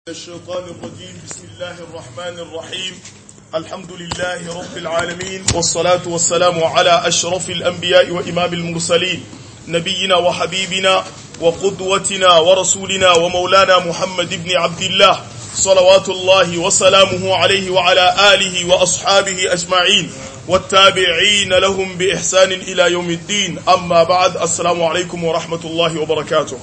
الشيطان الرجيم بسم الله الرحمن الرحيم الحمد لله رب العالمين والصلاة والسلام على أشرف الأنبياء وإمام المرسلين نبينا وحبيبنا وقدوتنا ورسولنا ومولانا محمد بن عبد الله صلوات الله وسلامه عليه وعلى آله وأصحابه أجمعين والتابعين لهم بإحسان إلى يوم الدين أما بعد السلام عليكم ورحمة الله وبركاته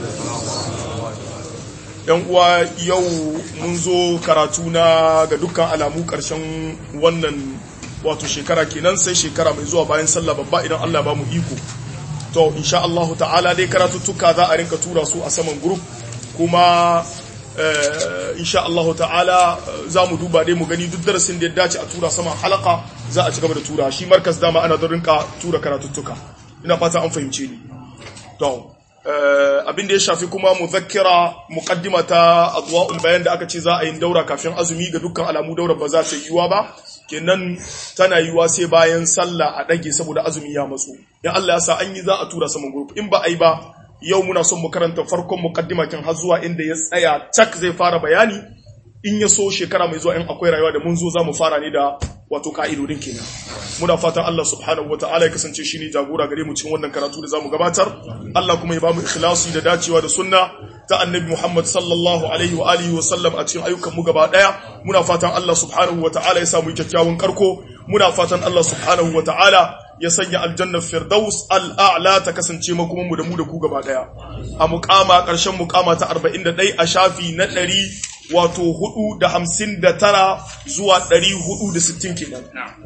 yan uwa yau mun zo karatu na ga dukkan alamu karshen wannan wato shekara kenan sai shekara mai zuwa bayan sallah babba idan Allah ba mu iko to insha Allah ta'ala dai karatuttuka za a rinka tura su a saman group kuma insha Allah ta'ala za mu duba dai mu gani duk darasin da ya dace a tura saman halaka za a ci gaba da tura shi markas dama ana da rinka tura karatuttuka ina fata an fahimce ni to abin da ya shafi kuma muzakkira muqaddima ta adwa'ul bayan da aka ce za a yi daura kafin azumi ga dukkan alamu daura ba za ta yiwa ba kenan tana yiwa sai bayan sallah a dage saboda azumi ya matso in Allah ya sa an yi za a tura saman group in ba a yi ba yau muna son mu karanta farkon muqaddima kin har zuwa inda ya tsaya cak zai fara bayani in ya so shekara mai zuwa in akwai rayuwa da mun zo za mu fara ne da wato ka'idodin kenan muna fatan Allah subhanahu wataala ya kasance shine jagora gare mu cikin wannan karatu da zamu gabatar Allah kuma ya bamu ikhlasi da dacewa da sunna ta annabi Muhammad sallallahu alaihi wa alihi wa sallam a cikin ayyukan mu gaba daya muna fatan Allah subhanahu wataala ya samu kyakkyawan karko muna fatan Allah subhanahu wataala ya sanya aljannar firdaus al'a'la ta kasance makuman mu da mu da ku gaba daya a muqama karshen muqama ta 41 a shafi na 100 wato hudu da hamsin da tara zuwa ɗari hudu da sittin kenan.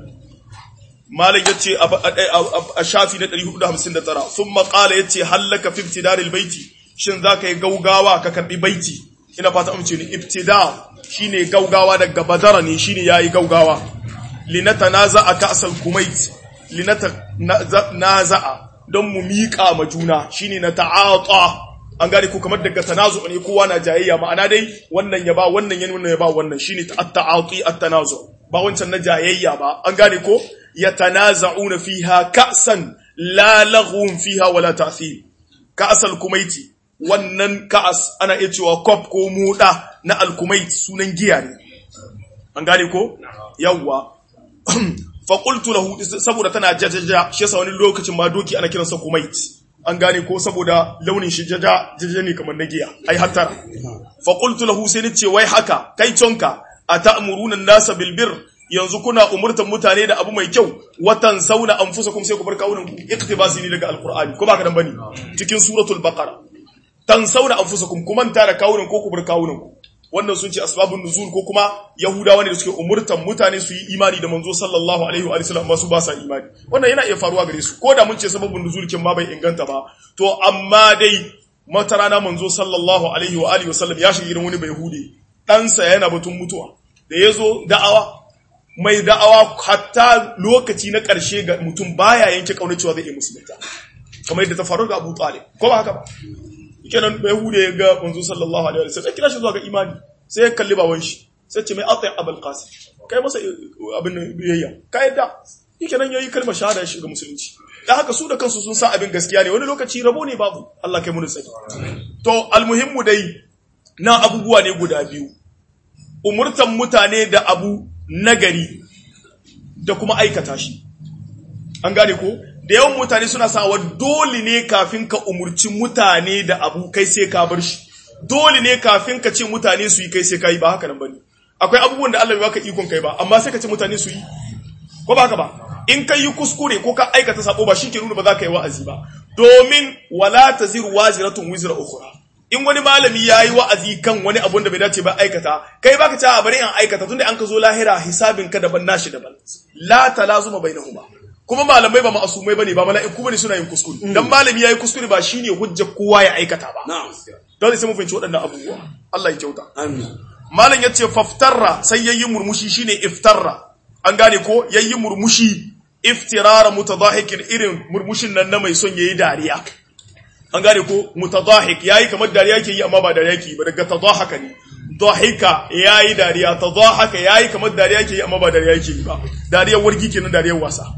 Malam ya ce a shafi na ɗari hudu da hamsin da tara, sun maƙala ya ce hallaka fi ibtidaril baiti, shin za ka yi gaugawa ka karɓi baiti, ina fata amince ni ibtida shi ne gaugawa daga badara ne shi ne ya yi gaugawa. Linata na za'a ka asal kumait, linata na za'a don mu miƙa ma juna shi ne na ta'ata an gane ko kamar daga tanazu ne kowa na jayayya ma'ana dai wannan ya ba wannan ya wannan ya ba wannan shine at-ta'ati at-tanazu ba wancan na jayayya ba an gane ko yatanaza'una fiha ka'san la laghun fiha wala ta'thir ka'sal kumaiti wannan ka'as ana iya cewa kop ko muda na al-kumait sunan giya ne an gane ko yawwa fa qultu lahu saboda tana jajaja shi yasa wani lokacin ma doki ana kiransa kumait an gane ko saboda launin shi jaja jaja ne kamar na giya ai hattara fa qultu lahu sai nace wai haka kai tonka ata'muruna an-nasa bil bir yanzu kuna umurtan mutane da abu mai kyau watan sauna anfusakum sai ku bar kawunan ku iktibasi ne daga alqur'ani ko ba ka dan bane cikin suratul baqara tan sauna anfusakum kuma manta da kawunan ko ku bar kawunan ku wannan sun ce asbabun nuzul ko kuma yahudawa ne da suke umurtan mutane su yi imani da manzo sallallahu alaihi wa sallam amma su ba sa imani wannan yana iya faruwa gare su ko da mun ce sababun nuzul kin ma bai inganta ba to amma dai mata rana manzo sallallahu alaihi wa alihi wasallam ya shiga gidan wani bai hude ɗansa yana batun mutuwa da ya zo da'awa mai da'awa hatta lokaci na ƙarshe ga mutum baya yanke ƙaunar cewa zai iya musulunta kamar yadda ta faru ga Abu Talib ko ba haka ba kenan bai hude ya ga manzo sallallahu alaihi wasallam kira shi zuwa ga imani sai ya kalli baban shi sai ce mai atai abul qasim kai masa abin biyayya ka yadda kenan yayi kalmar shahada ya shiga musulunci da haka su da kansu sun san abin gaskiya ne wani lokaci rabo ne babu Allah kai mu tsaki to almuhimmu dai na abubuwa ne guda biyu umurtan mutane da abu nagari da kuma aikata shi an gane ko da yawan mutane suna sawa dole ne kafin ka umurci mutane da abu kai sai ka bar shi dole ne kafin ka ce mutane su yi kai sai ka yi ba haka nan bane akwai abubuwan da Allah bai baka ikon kai ba amma sai ka ce mutane su yi ko ba haka ba in ka yi kuskure ko ka aikata sabo ba shi ke nuna ba za ka yi wa'azi ba domin wala taziru waziratun wizra ukhra in wani malami ya yi wa'azi kan wani abun da bai dace ba aikata kai baka ce a bari an aikata tunda an ka zo lahira hisabin ka daban nashi daban la talazuma bainahuma kuma malamai ba ma'asumai bane ba mala'iku bane suna yin kuskure dan malami yayi kuskure ba shine hujjar kowa ya aikata ba dole sai mu fahimci waɗannan abubuwa Allah ya kyauta amin malam yace faftarra sai yayi murmushi shine iftarra an gane ko yayi murmushi iftirara mutadahikin irin murmushin nan na mai son yayi dariya an gane ko mutadahik yayi kamar dariya yake yi amma ba dariya yake ba daga tadahaka ne dahika yayi dariya tadahaka yayi kamar dariya yake yi amma ba dariya yake yi ba dariyar wargi kenan dariyar wasa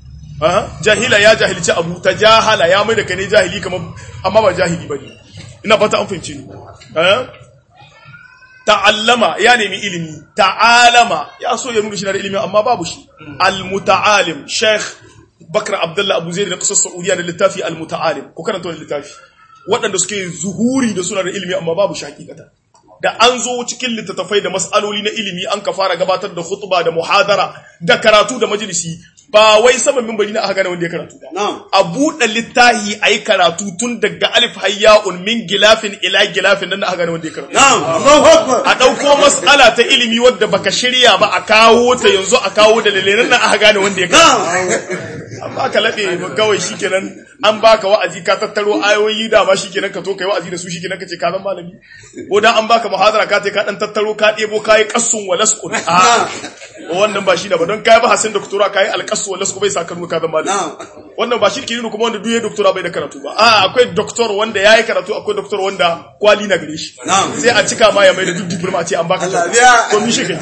jahila ya jahilci abu ta jahala ya mai da kai ne jahili kamar amma ba jahili bane ina fata an fahimci ni ta'allama ya nemi ilimi ta'alama ya so ya nuna shi na da ilimi amma babu shi al-muta'alim sheikh bakar abdullah abu zaid da kasar saudiya da littafi al-muta'alim ko karanta wani littafi waɗanda suke zuhuri da suna da ilimi amma babu shi hakikata da an zo cikin littattafai da mas'aloli na ilimi an ka fara gabatar da khutba da muhadara da karatu da majalisi ba wai saman mimbari na aka gane wanda ya karatu ba a buɗe littahi a yi karatu tun daga alif hayya'un min gilafin ila gilafin nan aka gane wanda ya karatu a ɗauko mas'ala ta ilimi wadda baka shirya ba a kawo ta yanzu a kawo da lalenan nan aka gane wanda ya karatu amma ka laɓe kawai shikenan an baka wa'azi ka tattaro ayoyi da ba shikenan ka to kai wa'azi da su shikenan ka ce ka zan malami ko dan an baka muhadara ka ce ka dan tattaro ka ɗebo kai qassun wa lasqun a wannan ba shi da ba don kai ba hasin doktora kai alqassu wa lasqu bai sa kanu ka zan malami wannan ba shirki ne kuma wanda duye doktora bai da karatu ba a akwai doktor wanda yayi karatu akwai doktor wanda kwali na gare shi sai a cika ma ya mai da duk diploma ce an baka to mi shi kai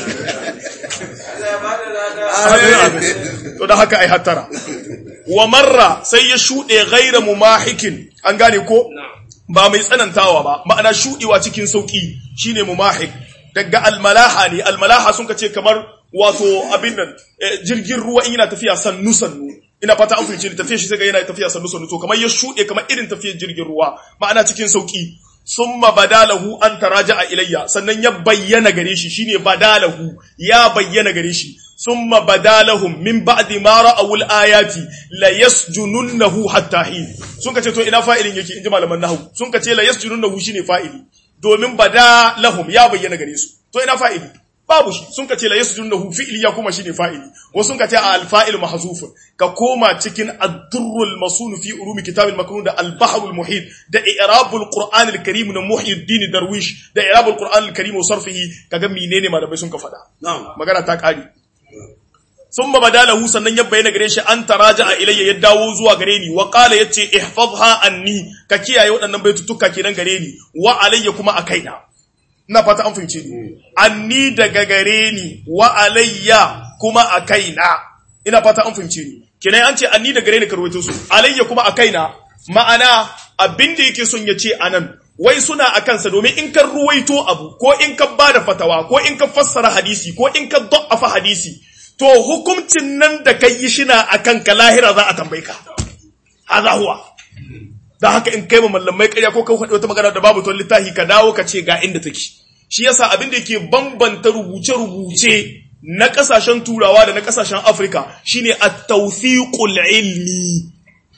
to da haka ai hattara wa marra sai ya shuɗe gaira mumahikin an gane ko ba mai tsanantawa ba ma'ana shuɗewa cikin sauƙi shine mumahik daga almalaha ne almalaha sun ka ce kamar wato abin nan jirgin ruwa in yana tafiya sannu sannu ina fata an fahimci tafiya shi sai ga yana tafiya sannu sannu to kamar ya shuɗe kamar irin tafiyar jirgin ruwa ma'ana cikin sauƙi summa badalahu an taraja'a ilayya sannan ya bayyana gare shi shine badalahu ya bayyana gare shi summa badalahum min ba'di ma ra'awul ayati la yasjununnahu hatta hin sun kace to ina fa'ilin yake inji malaman nahwu sun kace la yasjununnahu shine fa'ili domin badalahum ya bayyana gare su to ina fa'ili babu shi sun kace la yasjununnahu fi'ili ya kuma shine fa'ili wasu sun kace al fa'il mahzufun ka koma cikin ad-durrul masun fi ulumi kitab al-maknun da al-bahr al-muhit da i'rabul qur'an al-karim na muhyiddin darwish da i'rabul qur'an al-karim wa sarfihi kaga menene malamai sun ka fada magana ta kare sun ba badalahu sannan ya bayyana gare shi an taraja a ilayya ya dawo zuwa gare ni wa qala yace ihfazha anni ka kiyaye waɗannan baitutuka kenan gare ni wa alayya kuma a kaina ina fata an fahimce ni anni daga gare ni wa alayya kuma a kaina ina fata an fahimce ni kenan an ce anni daga gare ni ka rawaito su alayya kuma a kaina ma'ana abin da yake son ya ce anan wai suna a kansa domin in ka ruwaito abu ko in ka ba da fatawa ko in ka fassara hadisi ko in ka da'afa hadisi to hukuncin nan da kai yi shina a kanka lahira za a tambaye ka haza huwa da haka in kai ma mallamai ƙarya ko ka faɗi wata magana da babu ton littafi ka dawo ka ce ga inda take shi yasa abin da yake bambanta rubuce-rubuce na ƙasashen turawa da na ƙasashen afirka shine at-tawfiqul ilmi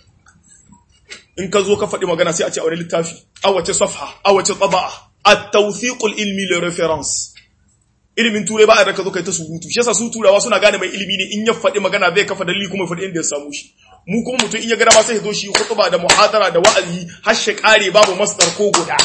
in ka zo ka faɗi magana sai a ce a wani littafi a wace safha a wace tsaba'a at-tawfiqul ilmi le reference ilimin turai ba a raka zo kai ta surutu shi yasa su turawa suna gane mai ilimi ne in ya faɗi magana zai kafa dalili kuma faɗi inda ya samu shi mu kuma mutum in ya gada ma sai ya zo shi khutba da muhadara da wa'azi har shi kare babu masdar ko guda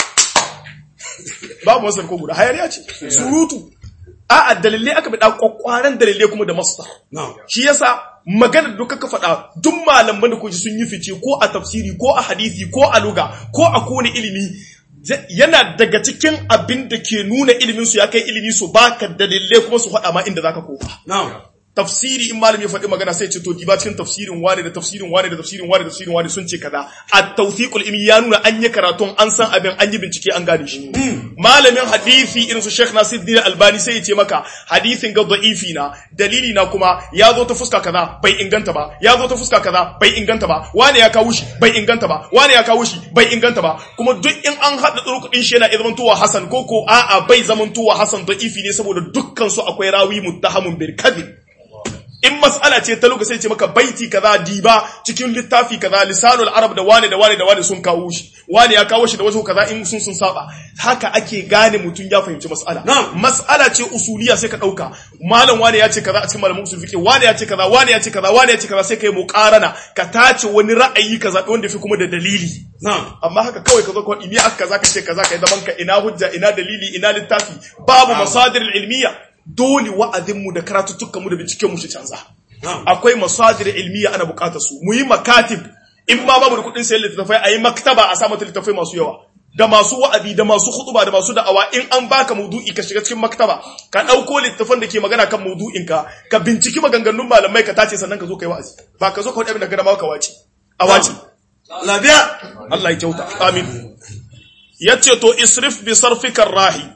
babu masdar ko guda hayariya ce surutu a'a dalilai aka bi da kwakwaran dalilai kuma da masdar shi yasa magana da duka ka faɗa duk malaman da kuji sun yi fice ko a tafsiri ko a hadisi ko a luga ko a kone ilimi yana daga cikin abin da ke nuna ilimin su ya kai ilimi su baka dalilai kuma su faɗa ma inda zaka kofa tafsiri in malami ya faɗi magana sai ce to diba cikin tafsirin wane da tafsirin wane da tafsirin wane da tafsirin wane sun ce kaza at tawfiqul ilmi ya nuna an yi karatun an san abin an yi bincike an gane shi malamin hadisi irin su Sheikh Nasiruddin Albani sai ya ce maka hadisin ga da'ifi na dalili na kuma ya zo ta fuska kaza bai inganta ba ya zo ta fuska kaza bai inganta ba wane ya kawo shi bai inganta ba wane ya kawo shi bai inganta ba kuma duk in an hada turkudin shi yana zamantowa hasan ko ko a'a bai zamantowa hasan da'ifi ne saboda dukkan su akwai rawi muttahamun bil kadhib in mas'ala ce ta lokaci sai ce maka baiti kaza diba cikin littafi kaza lisanul arab da wane da wane da wane sun kawo shi wane ya kawo shi da wasu kaza in sun sun saba haka ake gane mutum ya fahimci mas'ala mas'ala ce usuliya sai ka dauka malam wane ya ce kaza a cikin malamin usul fiqh wane ya ce kaza wane ya ce kaza wane ya ce kaza sai kai muqarana ka tace wani ra'ayi kaza wanda fi kuma da dalili amma haka kawai ka zo ka imi aka kaza ka ce kaza kai zaman ka ina hujja ina dalili ina littafi babu masadir ilmiya dole wa'azinmu da karatuttukanmu da bincikenmu shi canza. Akwai masadir ilmiya ana bukatar su, mu yi makatib, in ma babu da kuɗin sayan littattafai a yi maktaba a samata littattafai masu yawa. Da masu wa'azi, da masu hutuba, da masu da'awa, in an baka maudu'i ka shiga cikin maktaba, ka ɗauko littattafan da ke magana kan maudu'inka, ka binciki maganganun malamai ka tace sannan ka zo ka yi wa'azi. Ba ka zo ka waɗanda ka dama ka wace. A wace. Lafiya. Allah ya kyauta. Amin. Yace to isrif bi sarfikar rahi.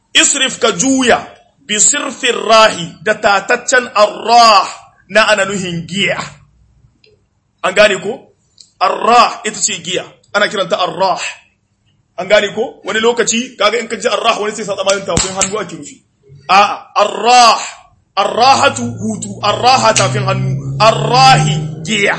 isrif ka juya bi sirfin rahi da tataccen arrah na ana nuhin giya an gane ko arrah ita ce giya ana kiranta arrah an gane ko wani lokaci kaga in ka ji arrah wani sai sa tsamanin tafin hannu ake nufi a'a arrah arrahatu hutu arraha tafin hannu arrahi giya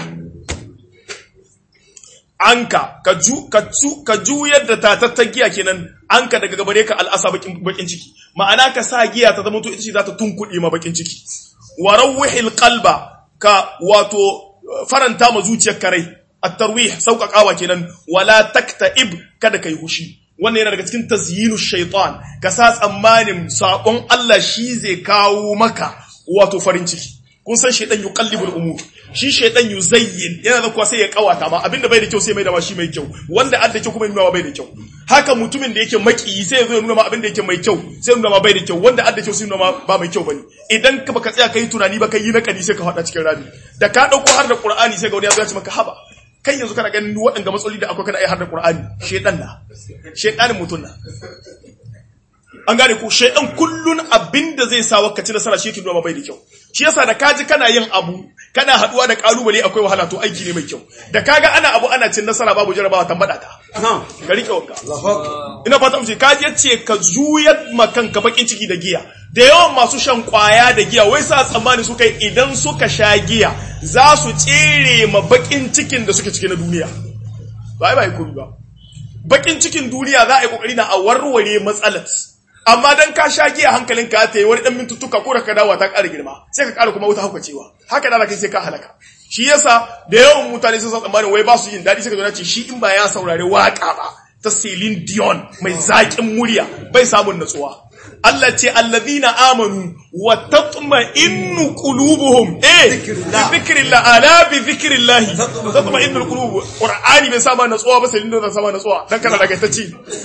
anka ka ju ka ju ka juyar da tatattar giya kenan anka daga gabare ka al'asa bakin bakin ciki ma'ana ka sa giya ta zama to ita ce za ta tunkuɗe ma bakin ciki wa rawwihil qalba ka wato faranta ma zuciyar karai at-tarwih sauƙaƙawa kenan wala taktaib kada kai hushi wannan yana daga cikin tazyinu shaitan ka sa tsammanin sabon Allah shi zai kawo maka wato farin ciki kun san shaitan yuqallibul umur shi shaitan yuzayyin yana da kuwa sai ya kawata ma abinda bai da kyau sai mai da shi mai kyau wanda adda kyau kuma nuna bai da kyau haka mutumin da yake maki sai ya zo ya nuna ma abinda yake mai kyau sai nuna ma bai da kyau wanda adda kyau sai nuna ma ba mai kyau bane idan ka baka tsaya kai tunani ba kai yi na kadi sai ka hada cikin rami da ka dauko har da qur'ani sai ga wani ya zo ya ce maka haba kai yanzu kana ganin waɗanda matsaloli da akwai kana ai har da qur'ani shedan na shedanin mutun na an gane ko shaidan kullun abinda zai sa waka ci nasara shi yake nuna bai da kyau shi yasa da kaji kana yin abu kana haduwa da kalubale akwai wahala to aiki ne mai kyau da kaga ana abu ana cin nasara babu jarabawa tambada ka ka rike wanka ina fata mu ce kaji yace ka juyar makan ka bakin ciki da giya da yawan masu shan kwaya da giya wai sa tsammani su kai idan suka sha giya za su tsere ma bakin cikin da suke ciki na duniya ba ai ba yi ba bakin cikin duniya za a yi kokari na a warware matsalar amma dan ka sha giya hankalin ka ta yi wani dan mintuttuka ko da ka dawo ta ƙara girma sai ka ƙara kuma wuta hauka cewa haka da kai sai ka halaka shi yasa da yawan mutane sun san tsammanin wai ba su yin daɗi sai ka zo ce shi in ba ya saurari waka ba ta Celine Dion mai zaƙin murya bai samun natsuwa Allah ce allazina amanu wa tatma'innu qulubuhum eh bi dhikrillah ala bi dhikrillah tatma'innu qulub qur'ani bai sama natsuwa ba sai inda sama natsuwa dan kana daga ta ci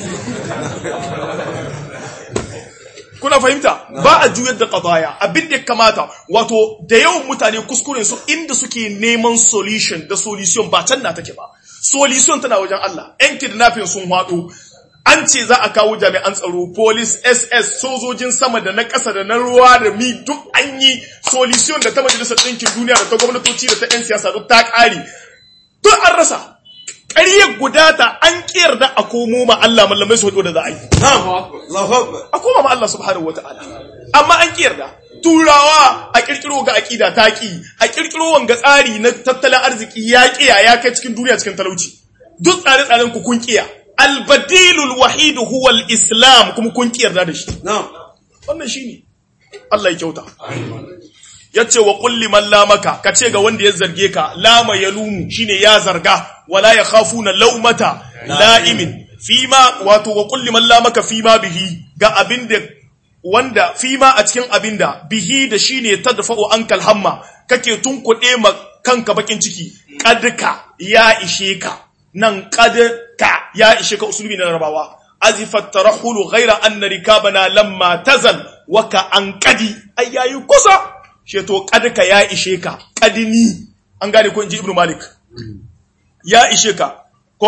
kuna fahimta ba a juyar da qadaya abin da kamata wato da yawan mutane kuskuren su inda suke neman solution da solution ba can na take ba solution tana wajen Allah yan kidnapping sun hado an ce za a kawo jami'an tsaro police ss sojojin sama da na ƙasa da na ruwa da mi duk an yi solution da ta majalisar ɗinkin duniya da ta gwamnatoci da ta 'yan siyasa duk ta ƙare duk an rasa ƙaryar guda ta an ƙiyar da a komo ma Allah mallamai su da za a yi a koma ma Allah subhanahu wata'ala amma an ƙiyar da turawa a ƙirƙiro ga aƙida ta ƙi a ƙirƙiro wanga tsari na tattalin arziki ya ƙiya ya kai cikin duniya cikin talauci duk tsare-tsaren ku kun ƙiya albadilul wahidu huwa islam kuma kun ki yarda da shi wannan shine Allah ya kyauta yace wa qul liman lamaka kace ga wanda ya zarge ka lama yalumu shine ya zarga wala yakhafuna laumata la'imin fima wato wa qul liman lamaka fima bihi ga abinda wanda fima a cikin abinda bihi da shine tadfa'u ankal hamma kake tunkuɗe ma kanka bakin ciki kadka ya ishe ka nan ka ya ishe ka usulubi na rabawa azifat tarahulu ghaira anna rikabana lamma tazal wa ka an qadi ai yayi kusa she to ka ya ishe ka qadini an gane ko inji ibnu malik ya ishe ka ko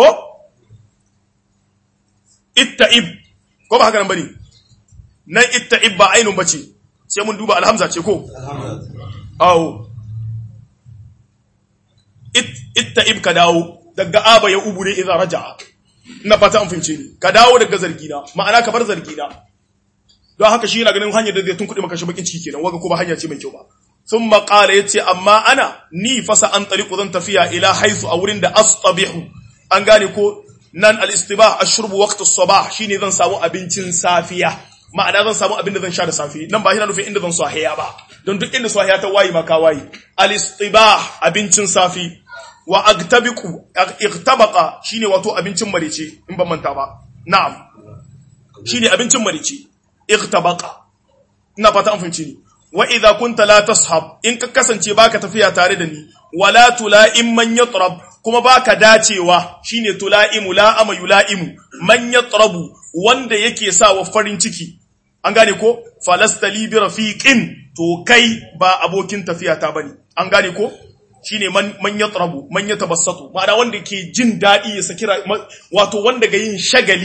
itta'ib ko ba haka nan bane nan itta'ib ba ainun bace sai mun duba alhamza ce ko awo itta'ib ka dawo daga aba ya ubu ne idan raja'a ina fata an fince ni ka dawo daga zargina ma'ana ka bar zargina don haka shi yana ganin hanyar da zai tunkuɗe maka shi bakin ciki kenan waga kuma hanya ce mai kyau ba sun maƙala ya ce amma ana ni fasa an taliku zan tafiya ila haisu a wurin da astabihu an gane ko nan al-istibah ashrubu waqt as-sabah shine zan samu abincin safiya ma'ana zan samu abin da zan sha da safe nan ba yana nufin inda zan sahiya ba don duk inda sahiya ta wayi ma ka wayi al-istibah abincin safi wa agtabiqu igtabaqa shine wato abincin marice in ban manta ba na'am shine abincin marice igtabaqa ina fata an fahimci ni wa idza kunta la tashab in ka kasance baka tafiya tare da ni wala tula'im man yatrab kuma baka dacewa shine tula'imu la'ama yula'imu man yatrabu wanda yake sa wa farin ciki an gane ko falasta li bi rafiqin to kai ba abokin tafiya ta bane an gane ko shine man man yatrabu man yatabassatu ma'ana wanda ke jin dadi ya saki wato wanda ga yin shagali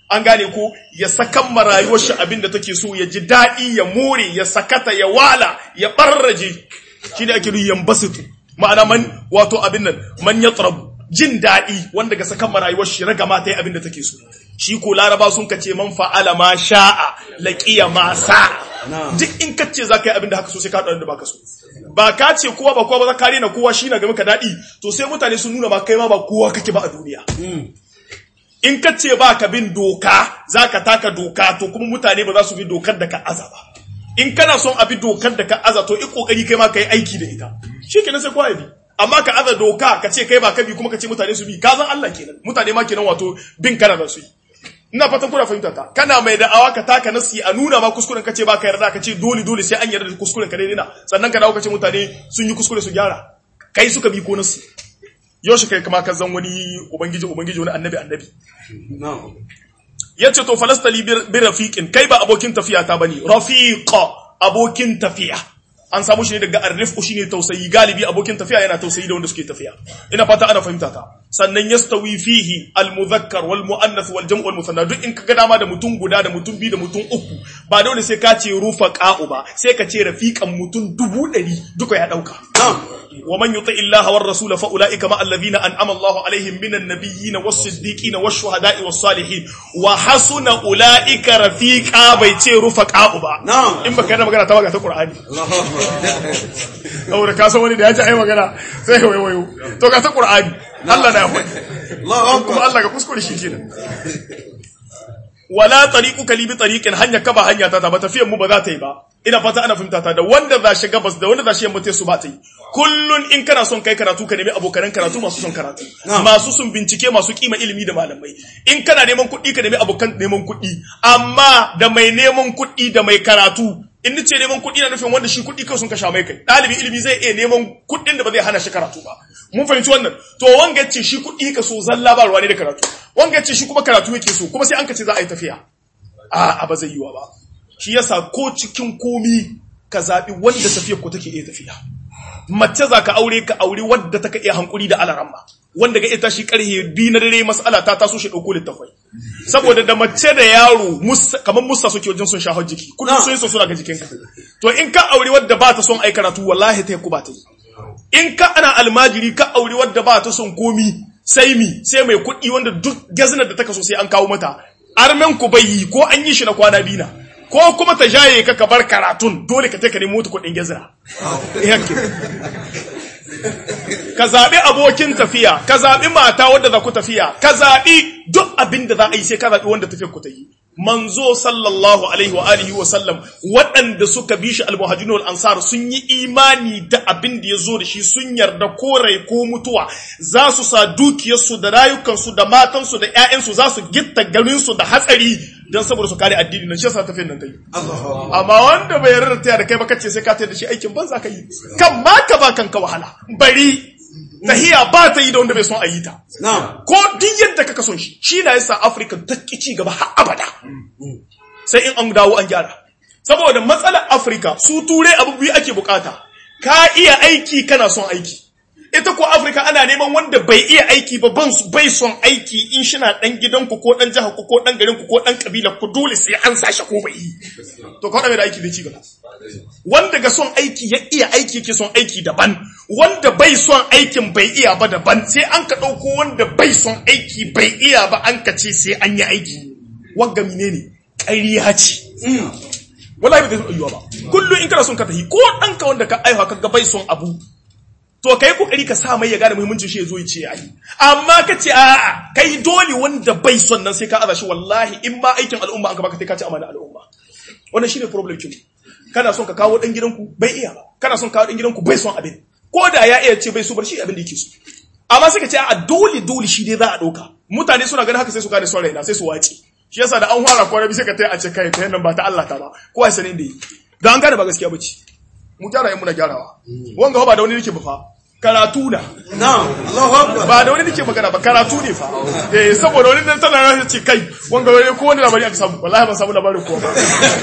an gane ko ya sakan ma rayuwar shi abin da take so ya ji daɗi ya more ya sakata ya wala ya barraje shi ne ake nuyi yambasitu ma'ana man wato abin nan man ya tsarabu jin daɗi wanda ga sakan ma rayuwar shi raga ma ta yi abin da take so shi ko laraba sun kace man fa'ala ma sha'a laqiya ma sa'a duk in kace za ka yi abin da haka so sai ka da baka so ba ka ce kowa ba kowa ba za ka rena kowa shi na ga maka daɗi to sai mutane sun nuna ma kai ma ba kowa kake ba a duniya in ka ce ba ka bin doka za ka taka doka to kuma mutane ba za su bi dokar da ka aza ba in kana son a bi dokar da ka aza to in kokari kai ma ka yi aiki da ita shi kenan sai kowa ya bi amma ka aza doka ka ce kai ba ka bi kuma ka ce mutane su bi ka zan Allah kenan mutane ma kenan wato bin kana da su yi ina fatan kuna fahimta ta kana mai da'awa ka taka nasi a nuna ma kuskuren ka ce ba ka yarda ka ce dole dole sai an yarda da kuskuren ka daidai na sannan ka dawo ka ce mutane sun yi kuskure su gyara kai suka bi ko nasi yaushe kai kama ka zan wani ubangiji ubangiji wani annabi annabi yace to falastali bi rafiqin kai ba abokin tafiya ta bane rafiqa abokin tafiya an samu shi ne daga arrifku shine tausayi galibi abokin tafiya yana tausayi da wanda suke tafiya ina fata ana fahimta ta sannan yastawi fihi almudhakkar wal muannath wal jam' wal musanna duk in kaga dama da mutum guda da mutum biyu da mutum uku ba dole sai ka ce rufaqa'u ba sai ka ce rafiqan mutum dubu ɗari duka ya dauka wa man yuti illaha war rasul fa ulaika ma alladhina an'ama Allahu alaihim minan nabiyyin was siddiqin was shuhada'i was salihin wa hasuna ulaika rafiqa bai ce rufaqa'u ba in baka da magana ta waga ta qur'ani saboda ka san wani da ya ji ai magana sai ka waiwayo to ga ta qur'ani Allah na yafi kuma Allah ga kuskure shi kenan wala tariquka li bi tariqin hanya ka ba hanya ta ba tafiyan mu ba za ta yi ba ina fata ana fahimta ta da wanda za shi gabas da wanda za shi yamma su ba ta yi kullun in kana son kai karatu ka nemi abokan karatu masu son karatu masu son bincike masu kima ilimi da malamai in kana neman kuɗi ka nemi abokan neman kuɗi amma da mai neman kuɗi da mai karatu in nace neman kuɗi na nufin wanda shi kuɗi kawai sun kasha mai kai ɗalibin ilimi zai iya neman kuɗin da ba zai hana shi karatu ba mun fahimci wannan to wanga ce shi kuɗi ka so zalla ba ruwa ne da karatu wanga ce shi kuma karatu yake so kuma sai an ka ce za a yi tafiya a ba zai yiwa ba shi yasa ko cikin komi ka zaɓi wanda tafiyar ku take iya tafiya mace za ka aure ka aure wadda ta ka iya hankuri da alaramma wanda ga ita shi karhe bi na dare mas'ala ta taso shi ɗauko littafai saboda da mace da yaro kamar musa suke wajen sun shahar jiki kullum sun yi so suna ga jikinka to in ka aure wadda ba ta son ai karatu wallahi ta ku ba ta yi in ka ana almajiri ka aure wadda ba ta son komi sai mi sai mai kuɗi wanda duk gazinar da ta kaso sai an kawo mata armen ku bai yi ko an yi shi na kwana biyu na ko kuma ta jaye ka ka bar karatun dole ka ka nemo ta kuɗin gazira ka zaɓi abokin tafiya ka zaɓi mata wadda za ku tafiya ka zaɓi duk abin da za a yi sai ka zaɓi wanda tafiyar ku ta yi manzo sallallahu alaihi wa alihi wa sallam waɗanda suka bi shi almuhajirun wal ansar sun yi imani da abin da ya zo da shi sun yarda ko rai ko mutuwa za su sa dukiyarsu da rayukansu da matansu da ƴaƴansu za su gitta garinsu da hatsari don saboda su kare addini nan shi yasa tafiyar nan ta yi amma wanda bai yarda da da kai ba kace sai ka tayar da shi aikin banza ka yi kan ma ka ba kanka wahala bari tahiya ba ta yi da wanda bai son a yi ta. Ko duk yadda kaka son shi, shi na yasa Afirka ta ci gaba har abada. Sai in an dawo an gyara. Saboda matsalar Afirka su turai abu biyu ake bukata, ka iya aiki kana son aiki. Ita ko Afirka ana neman wanda bai iya aiki ba ban bai son aiki in shina dan gidanku ko dan jihar ku ko dan garin ku ko dan kabila ku dole sai an sashi ko bai yi. To ka mai da aiki bai ci gaba. Wanda ga son aiki ya iya aiki yake son aiki daban. wanda bai son aikin bai iya ba daban sai an ka ɗauko wanda bai son aiki bai iya ba an ka ce sai an yi aiki wanga mine ne ƙariya ce wallahi bai zai yiwa ba kullum in kana son ka tafi ko ɗanka wanda ka aiwa ka ga bai son abu to kai kokari ka sa mai ya gane muhimmancin shi ya zo ya ce yayi amma ka ce a'a kai dole wanda bai son nan sai ka aza shi wallahi in ma aikin al'umma an ka baka sai ka ci amana al'umma wannan shine problem kin kana son ka kawo dan gidanku bai iya ba kana son kawo dan gidanku bai son abin ko da ya iya ce bai so bar shi abin da yake so amma suka ce a dole dole shi dai za a dauka mutane suna ganin haka sai su gane son raina sai su wace shi yasa da an fara kwana bi sai ka tai a ce kai ta nan ba ta Allah ta ba ko ai sanin da yi da an gane ba gaskiya bace mu gyara yin muna gyarawa wanga ba da wani nake ba fa karatu na ba da wani nake magana ba karatu ne fa eh saboda wani dan tana rasa ce kai wanga wani ko wani labari aka samu wallahi ban samu labarin ko ba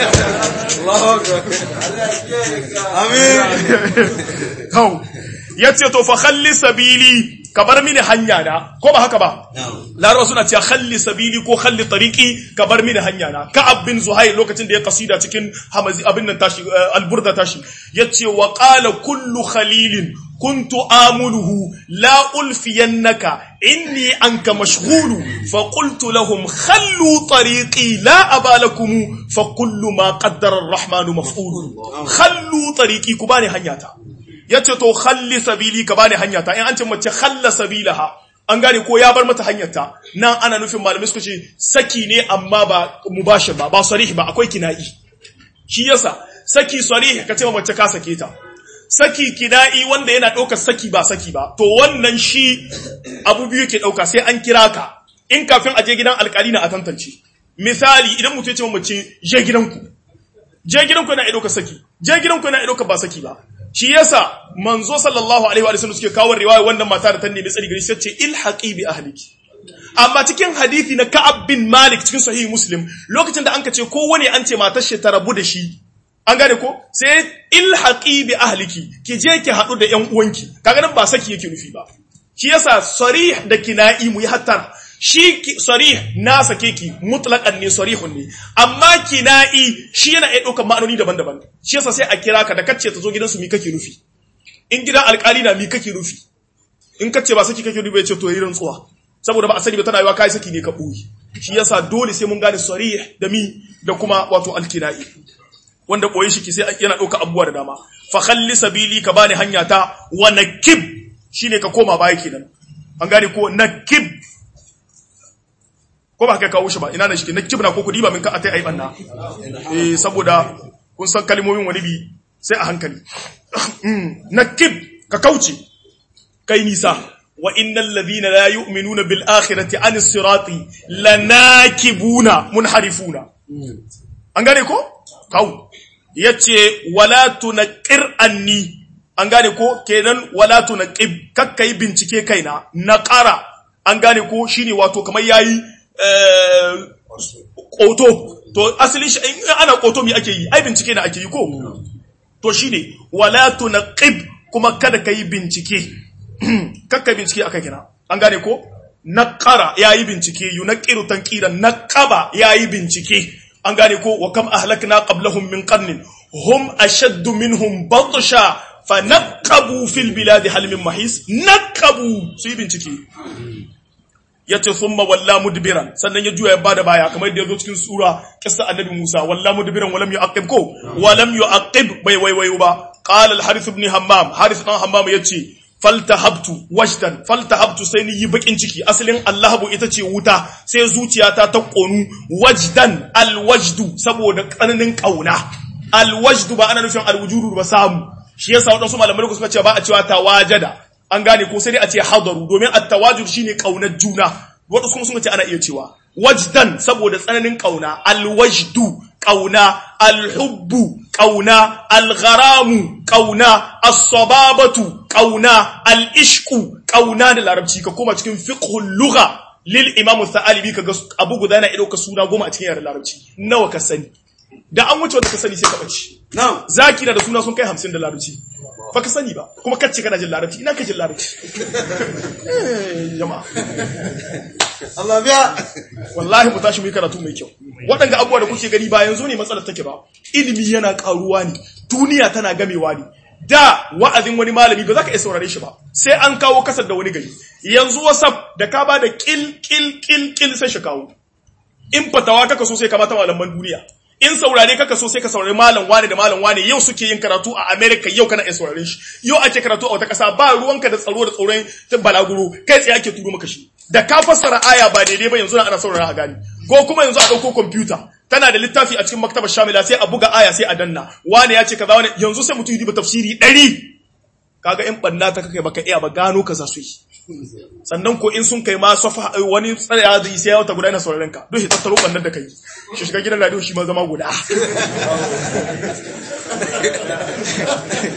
Allahu akbar amin Hau, ya ce, To, fa halli sabili, ka bar mini hanya na ko ba haka ba larabawa suna cewa khalli sabili ko khalli tariqi ka bar mini hanya na ka'ab bin zuhair lokacin da ya kasida cikin hamazi abin nan tashi alburda tashi yace wa qala kullu khalilin كنت آمله لا ألفينك إني عنك مشغول فقلت لهم خلوا طريقي لا أبا لكم فكل ما قدر الرحمن مفعول خلوا طريقي كباني هنياتا yace to khalli sabili ka bani hanyata in an ce mace khalla sabilaha an gane ko ya bar mata hanyarta nan ana nufin malamai suka ce saki ne amma ba mubashir ba ba sarih ba akwai kina'i shi yasa saki sarih ka ce mace ka sake ta saki kina'i wanda yana ɗaukar saki ba saki ba to wannan shi abu biyu ke ɗauka sai an kira ka in kafin a je gidan alkali na a tantance misali idan mutum ya ce mace je gidanku je gidanku yana ɗaukar saki je gidanku yana ɗaukar ba saki ba shi yasa manzo sallallahu alaihi wa sallam suke kawo riwaya wannan mata da ta nemi tsari gari sai ce ilhaqi bi ahliki amma cikin hadisi na Ka'ab bin Malik cikin sahih Muslim lokacin da an ka ce kowane an ce matar shi ta rabu da shi an gane ko sai ilhaqi bi ahliki ki je ki hadu da ƴan uwanki kaga nan ba saki yake nufi ba shi yasa sarih da kina'i mu yi hattara shi sarih na sake ki mutlaqan ne sarihun ne amma kina'i shi yana iya ɗaukar ma'anoni daban-daban shi yasa sai a kira ka da kacce ta zo gidansu mi kake nufi in gidan alƙali na mi kake nufi in kace ba saki kake nufi ya ce to yi rantsuwa saboda ba a sani ba tana yiwa kai saki ne ka ɓoye shi yasa dole sai mun gane sarih da mi da kuma wato alkina'i wanda koyi shi ki sai yana ɗauka abubuwa da dama fa khalli sabili ka bani hanya ta wa nakib shine ka koma baya kenan an gane ko nakib ko ba ka kawo shi ba ina da shi nakib na ko kudi ba min ka atai ai banna eh saboda kun san kalmomin wani bi sai a hankali nakib ka kauce kai nisa wa innal ladhina la yu'minuna bil akhirati anis sirati lanakibuna munharifuna an gane ko kawo ya ce wala tunaqir anni an gane ko kenan wala tunaqib kakka yi bincike kaina na ƙara an gane ko shine wato kamar yayi ƙoto to asali shi in ana ƙoto me ake yi ai bincike na ake yi ko to shine wala tunaqib kuma kada ka yi bincike kakka bincike akai kina an gane ko naqara yayi bincike yunaqiru tanqiran naqaba yayi bincike an gane ko wa kam ahlakna qablahum min qarnin hum ashaddu minhum batsha fa naqabu fil biladi hal min mahis naqabu su yi bincike yace thumma walla mudbiran sannan ya juya ya bada baya kamar yadda yazo cikin sura kissa annabi Musa walla mudbiran walam yu'aqib ko walam yu'aqib bai wai wai ba qala al harith ibn hammam harith dan hammam yace faltahabtu wajdan faltahabtu sai ni yi bakin ciki asalin allahabu ita ce wuta sai zuciyata ta konu wajdan alwajdu saboda tsananin kauna alwajdu ba ana nufin alwujudu ba samu shi yasa wadansu malamai suka ce ba a cewa tawajada an gane ko sai dai a ce hadaru domin at-tawajud shine kaunar juna wadansu kuma suka ce ana iya cewa wajdan saboda tsananin kauna alwajdu kauna alhubbu kauna algharamu kauna as-sababatu kauna al-ishqu kauna da larabci ka koma cikin fiqhul lugha lil imam al-thalibi kaga abu guda yana ido ka suna goma a cikin yaren larabci nawa ka sani da an wuce wanda ka sani sai ka bace Na'am. zaki na da suna sun kai 50 da larabci ba ka sani ba kuma kacce kana jin larabci ina ka jin larabci eh jama'a Allah biya. wallahi mu tashi mu yi karatu mai kyau waɗanda abubuwa da kuke gani ba yanzu ne matsalar take ba ilimi yana ƙaruwa ne duniya tana gamewa ne da wa'azin wani malami ba za ka iya saurare shi ba sai an kawo kasar da wani gari yanzu whatsapp da ka ba da kil kil kil kil sai shi kawo in fatawa kaka so sai ka mata malaman duniya in saurare kaka so sai ka saurari malam wane da malam wane yau suke yin karatu a America yau kana iya saurare shi yau ake karatu a wata kasa ba ruwanka da tsaro da tsoron balaguro kai tsaye ake turo maka shi da ka fassara aya ba daidai ba yanzu ana saurara a gani ko kuma yanzu a dauko computer tana da littafi a cikin maktabar shamila sai a buga aya sai a danna wane ya ce kaza wane yanzu sai mutum yi diba tafsiri 100 kaga in banna ta kake baka iya ba gano kaza su yi sannan ko in sun kai ma safa wani tsaya da sai wata guda yana sauraron ka duk tattaro bannan da kai shi shiga gidan radio shi ma zama guda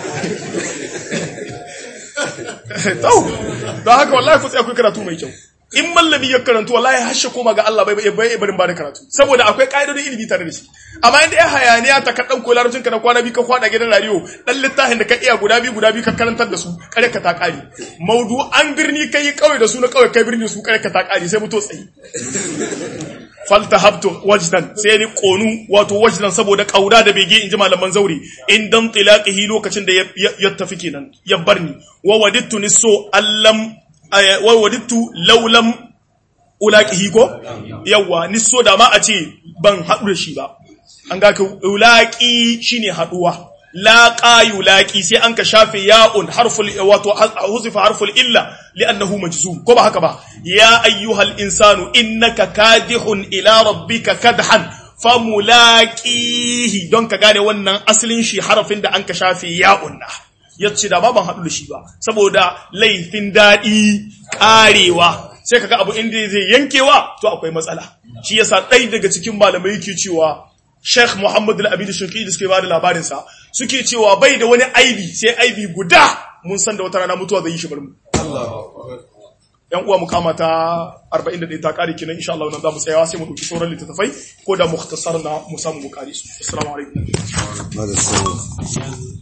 tau don haka wallahi ku tsaya ku karatu mai kyau in mallami ya karantu wallahi hashe koma ga Allah bai bai barin ba da karatu saboda akwai ka'idodin ilimi tare da shi amma inda ya hayaniya ta kadan ko larabcin ka na kwana biyu ka kwada gidan radio dan littafin da ka iya guda biyu guda biyu ka karantar da su kare ka ta kare maudu an birni kai kawai da su na kawai kai birni su kare ka ta kare sai muto tsayi faltahabtu wajdan sai ni konu wato wajdan saboda kaura da bege inji malaman zauri in dan tilaqihi lokacin da ya tafi kenan ya barni wa wadittu niso allam wa wadittu laulam ulaqihi ko yawa niso da ma a ce ban haɗu da shi ba an ga ka ulaqi shine haɗuwa laqa yulaqi sai an ka shafe ya'un harful wato huzifa harful illa li'annahu majzum ko ba haka ba ya ayyuhal insanu innaka kadihun ila rabbika kadhan famulaqihi don ka gane wannan asalin shi harafin da an ka shafe ya'un na yace da ba ban haɗu da shi ba saboda laifin daɗi ƙarewa sai kaga abu inda zai yankewa to akwai matsala shi yasa ɗaya daga cikin malamai yake cewa Sheikh Muhammad Al-Abid Shuki da suke bada labarin sa suke cewa bai da wani aibi sai aibi guda mun san da wata rana mutuwa zai yi shi barmu yan uwa mu kama ta 41 ta kare kinan insha Allah nan za mu tsayawa sai mu dauki sauran littattafai ko da mukhtasar na mu samu mu kare su assalamu alaikum